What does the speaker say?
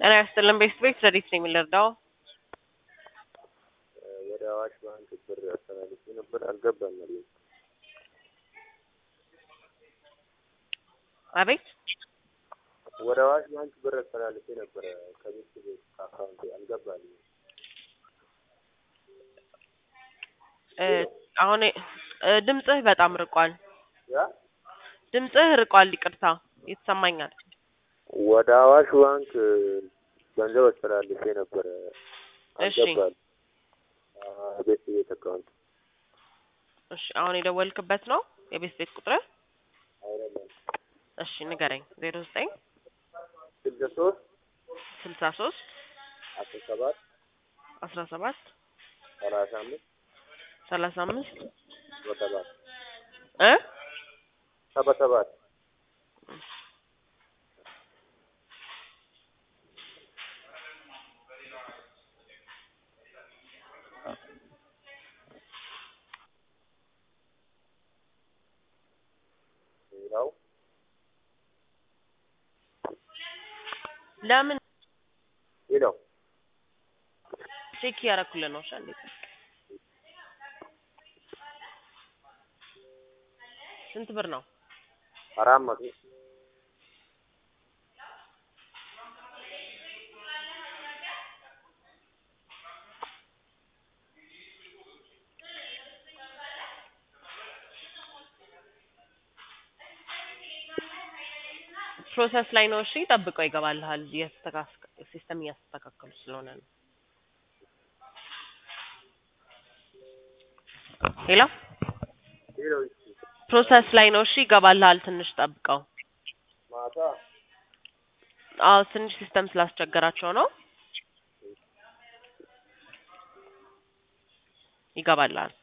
ጤና ይስጥልን ቤት ቤት ረዲት ነኝ የምንረዳው ወደ አዋሽ ባንክ ብር አስተላልፌ ነበር፣ አልገባም አለኝ። አቤት ወደ አዋሽ ባንክ ብር አስተላልፌ ነበረ ከቤት ቤት ከአካውንቴ አልገባልኝ። እ አሁን እ ድምፅህ በጣም ርቋል። ያ ድምፅህ ርቋል። ይቅርታ ይሰማኛል። ወደ አዋሽ ባንክ ገንዘብ አስተላልፌ ነበረ፣ እሺ አልገባልኝ። ቤት ቤት አካውንት እሺ አሁን የደወልክበት ነው የቤት ቤት ቁጥርህ? አይደለም እሺ ንገረኝ። ዜሮ ዘጠኝ ስልሳ ሶስት ስልሳ ሶስት አስራ ሰባት አስራ ሰባት ሰላሳ አምስት ሰላሳ አምስት ሰባ ሰባት እ ሰባ ሰባት ሌላው ለምን ሌላው ቼክ እያደረኩልህ ነው? እሺ እንዴት ስንት ብር ነው? አራት መቶ ፕሮሰስ ላይ ነው። እሺ ጠብቀው ይገባልሃል። እያስተካከ ሲስተም እያስተካከሉ ስለሆነ ነው። ሄሎ ሌላው ፕሮሰስ ላይ ነው። እሺ ይገባልሃል። ትንሽ ጠብቀው። ማታ አዎ ትንሽ ሲስተም ስላስቸገራቸው ነው። ይገባልሃል።